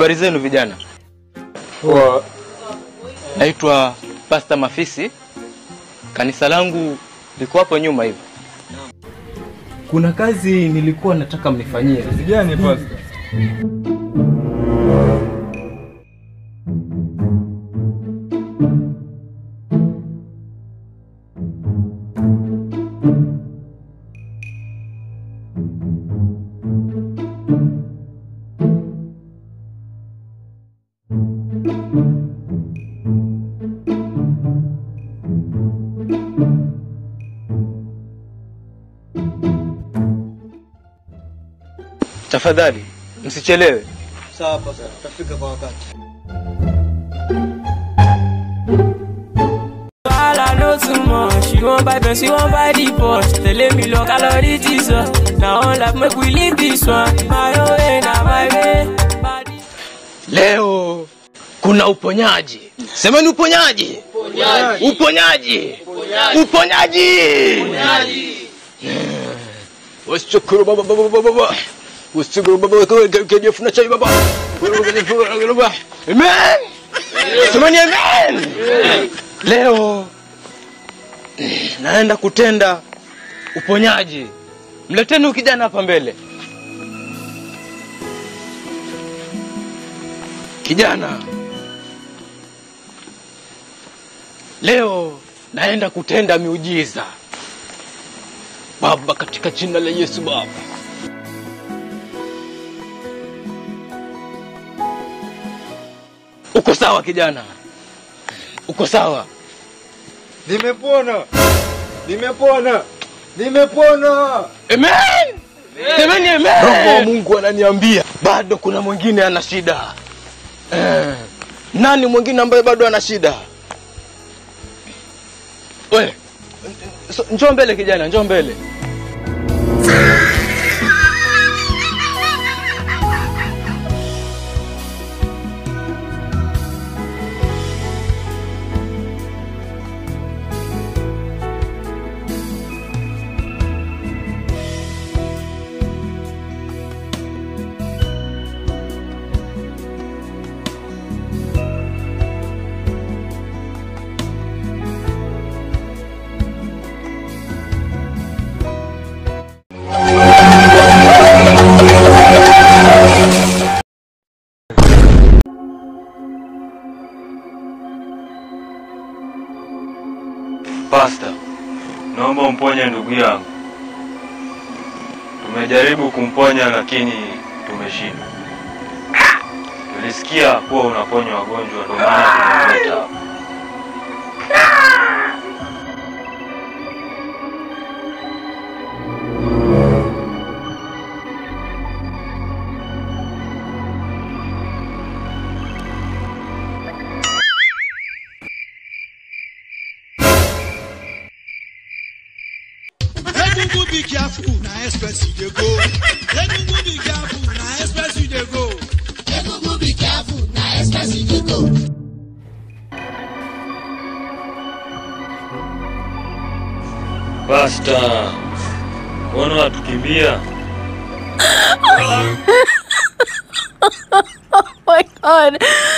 Habari zenu vijana. Poa. Naitwa Pastor Mafisi. Kanisa langu liko hapo nyuma hivi. Kuna kazi nilikuwa nataka mnifanyie. Kazi gani pasta? Tafadhali msichelewe. Sawa pasta, tutafika kwa wakati. Wahala no too much. She won't buy Benz, she won't buy the Porsche. Tẹ̀lé mi lọ ká lọ rí Jesus. Na one life make we live this one. My own way na my way. Body- Leo kuna uponyaji. Semeni uponyaji. Uponyaji. Uponyaji. Uponyaji. Washukuru baba baba baba baba. Washukuru baba kwa kejefuna chai baba. Amen. Semeni amen. Leo naenda kutenda uponyaji. Mleteni huyu kijana hapa mbele. Kijana, leo naenda kutenda miujiza Baba, katika jina la Yesu Baba. Uko sawa kijana? Uko sawa? Nimepona. Nimepona. Nimepona. Amen. Semeni amen. Roho wa Mungu ananiambia bado kuna mwingine ana shida. Eh, nani mwingine ambaye bado ana shida? We, so, njoo mbele kijana, njoo mbele. Pasta, naomba umponye ndugu yangu. Tumejaribu kumponya lakini tumeshindwa. Tulisikia kuwa unaponya wagonjwa, ndio maana tumemleta hapa. Egungun be careful, na express you dey go. Egungun be careful, na express you dey go. Egungun be careful, na express you dey go. Pasta, mbona watukimbia? Oh my god.